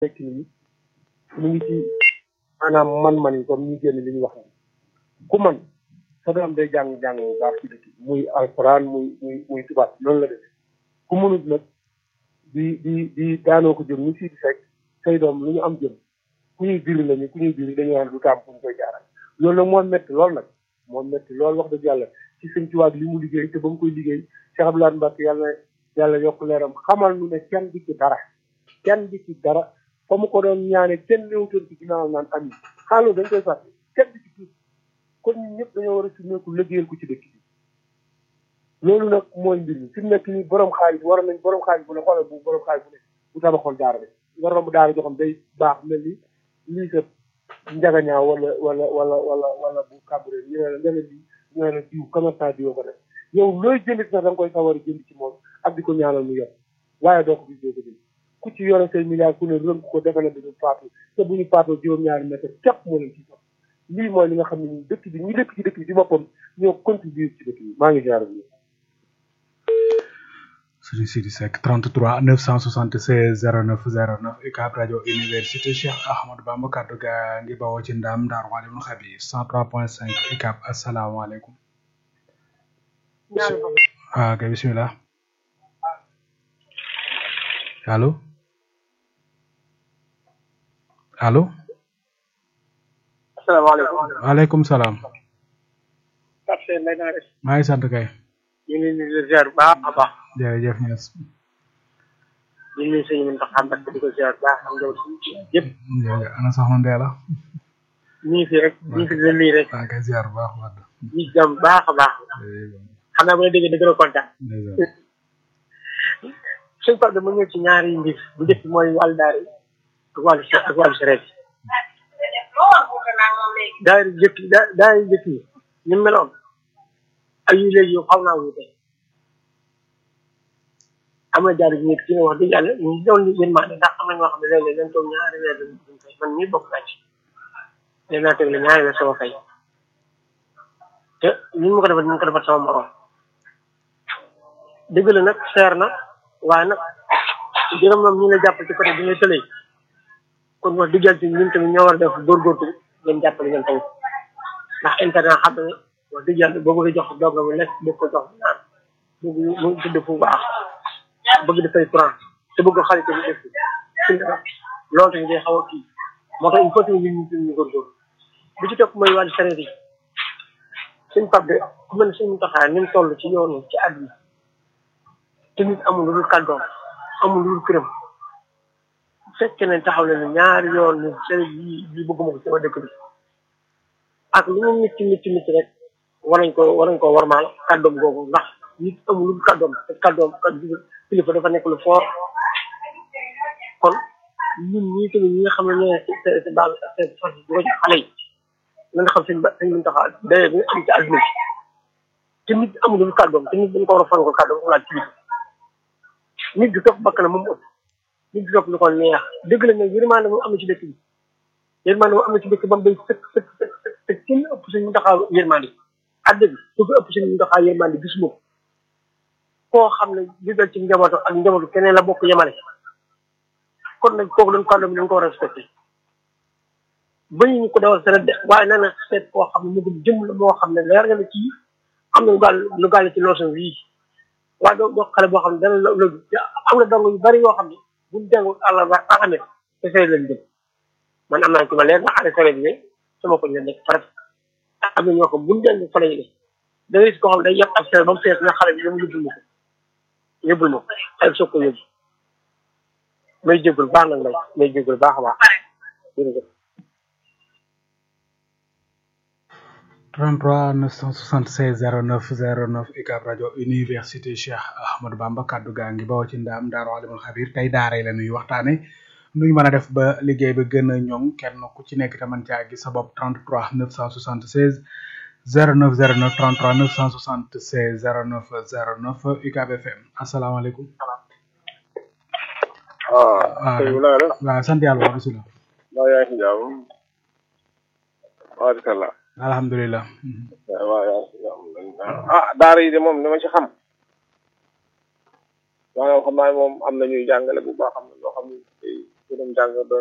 nekk nii ñu ngi ci maanaam man-man yi comme ñu génn li ñu wax ku man sa doom day jàng jàng bu baax ci dëkk muy alxuraan muy muy muy tubaab loolu la def ku mënut nag di di di daanoo ko jëm ñu si di fekk say doom lu ñu am jëm ku ñuy diri lañu ku ñuy diri dañuy wax du taam fu ñu koy jaaral loolu nag moo métti lool nag moo métti lool wax dëgg yàlla ci sëñ tubaab li mu liggéey te ba mu koy liggéey Cheikh Abdoulaye Mbacke yàlla yàlla yokk leeram xamal nu ne kenn di ci dara kenn di ci dara fa mu ko doon ñaane kenn néewtoon ci ginnaaw naan am yi xaaloo dañ koy fàtte kenn di ci tuuti kon ñun ñëpp dañoo war a sumeeku liggéeyal ko ci dëkk bi loolu nag mooy mbir mi fi mu nekk nii borom xaalis war nañ borom xaalis bu ne xoolal bu borom xaalis bu ne bu tabaxoon daara de nga romb daara joo xam day baax mel ni lii sa njagañaaw wala wala wala wala wala bu kàmbure ñu ne la nga ne lii ñu ne la diw commerçant diw ko def yow looy jëndit sax da nga koy sawar a jënd ci moom ak di ko ñaanal mu yor waaye doo ko gis doo ko jënd ku ci yore say milliards ku ne rënk ko defe na dañu faatu te bu ñu faatoo juróom-ñaari mètre képp moo leen ci sax lii mooy li nga xam ne dëkk bi ñi dëkk ci dëkk bi ci boppam ñoo contribuer ci dëkk bi maa ngi jaar bi Serigne Sidi Seck 33 976 09 09 UCAB rajo université Cheikh Ahmadou Bamba kaddu gaa ngi bawoo ci ndam Daaru Alimul Xabiir 103.5 UCAB asalaamaaleykum. ah kay bisimilah. allo. allo. asalaamaaleykum. waaleykum salaam. Pape Seye Mbaye na nga def. maa ngi sant kay. ñu ngi leen di ziar bu baax a baax. jërëjëf Niass. ñu ngi sëñ Mountakha Mbacké di ko ziar bu baax am nga yëpp. jërëjëf ana soxna Ndéla. ñu ngi fi rek ñu ngi fi di leen nuyu rek. maa ngi koy ziar bu baax wax dëgg. ñu ngi jàmm bu baax a baax. xam naa bu la déggee da gën a kontaan. suñu Pape dama ñëw ci ñaari mbir bu njëkk mooy wàllu daara yi ak wàllu ak wàllu sareet yi. daara yi njëkk da daara yi njëkk yi ni mu meloon ak yu léegi yow xaw naa wuute am na jaar yu nekk ci ne wax dëgg yàlla ñu ngi doon yéen maa ndax am na ñoo xam ne léeg-léeg dañ toog ñaari weer duñ fay man mii bokk naa ci léegi naa teg la ñaari weer sama fay te ni mu ko defal ni mu ko defal sama morom dëgg la nag seer na waaye nag jërëm moom ñu la jàpp ci côté bi ngay tëlee kon wax dëgg yàlla ñun tamit ñoo war a def góorgóorlu ngeen jàppale ngeen tamit ndax internet xam ne wax dëgg yàlla boo bëgg jox doog mu lekk bëgg ko jox naan bëgg mu tëdd fu baax bëgg dafay courant te bëgg xarit bi def ci loolu tamit day xaw a kii moo tax il faut que ñun ñu ñu góorgóorlu bi ci topp mooy wàllu sareet yi suñ pap de ku mel ne suñu taxaar ni mu toll ci yoonu ci àdduna te nit amul lu dul kàddoom amul lu dul këram bu fekkee ne taxaw na ne ñaari yoon ni sareet yi yi bëgguma ko sama dëkk bi ak lu mu mitti mitti mitti rek war nañ ko war nañ ko warmaal kàddoom googu ndax nit amul lu dul kàddoom te kàddoom kàddu kilifa dafa nekk lu fort kon ñun ñii tamit ñi nga xam ne ñoo ne si baal seen fas yi di ko jox xale yi na nga xam seen ba seen mën taxaa daye bi nga am ci àdduna bi te nit amul lu dul kàddoom te nit dañ ko war a fankal kàddoom ko laaj kilifa nit du topp bakk na moom ëpp nit du topp lu ko neex dëgg la nag yërmaande moom am na ci dëkk bi yërmaande moom am na ci dëkk ba mu day sëkk sëkk sëkk sëkk te kenn ëpp suñu taxaa yërmaande adda bi su ko ëpp suñu taxaa yërmaande gisuma ko koo xam ne li dal ci njabootu ak njabootu keneen la bokk yemale kon nag kooku doon kàddu bi dañ ko war a respecté bañu ñu ko dawal seen de waaye na na seet koo xam ne mu gën jëm la moo xam ne leer nga ne kii am na lu gàll lu gàll ci loosam wii waaye doo doo xale boo xam ne dana la loolu am na dong yu bari yoo xam ne buñ dengul àll ba axamee te sere leen jëm man am naa ci ma leer na xale sere bi ne sama ko leen nekk farat am na ñoo xam buñ deng fa lañu def da ngay gis koo xam ne day yàq ab sere ba mu fees na xale bi dama yóbbul ma ko yóbbul ma ko xale bi soog ko yóbbu may jéggul baax nag may may jéggul baax a baax jërëjëf 33 976 09 09 UCAB rajo université Cheikh Ahmadou Bamba kaddu gaa ngi bawoo ci ndaam Daaru Alimul Xabiir tey daara yi la nuy waxtaane nuñ mën a def ba liggéey ba gën a ñoŋ kenn ku ci nekk te mën caa gis sa bopp 33 976 09 09 33 976 09 09 UCAB FM asalaamaaleykum. waaw sëñ bi na nga def. waaw sant yàlla wa bisimilah. maa yaa ngi si jàmm. waaleykum alhamdulilah. waaw yaa ngi si jàmm. ah daara yi de moom ni ma ci xam. maanaam xam naa moom am na ñuy jàngale bu baax am na ñoo xam ne ñu dem jàng doon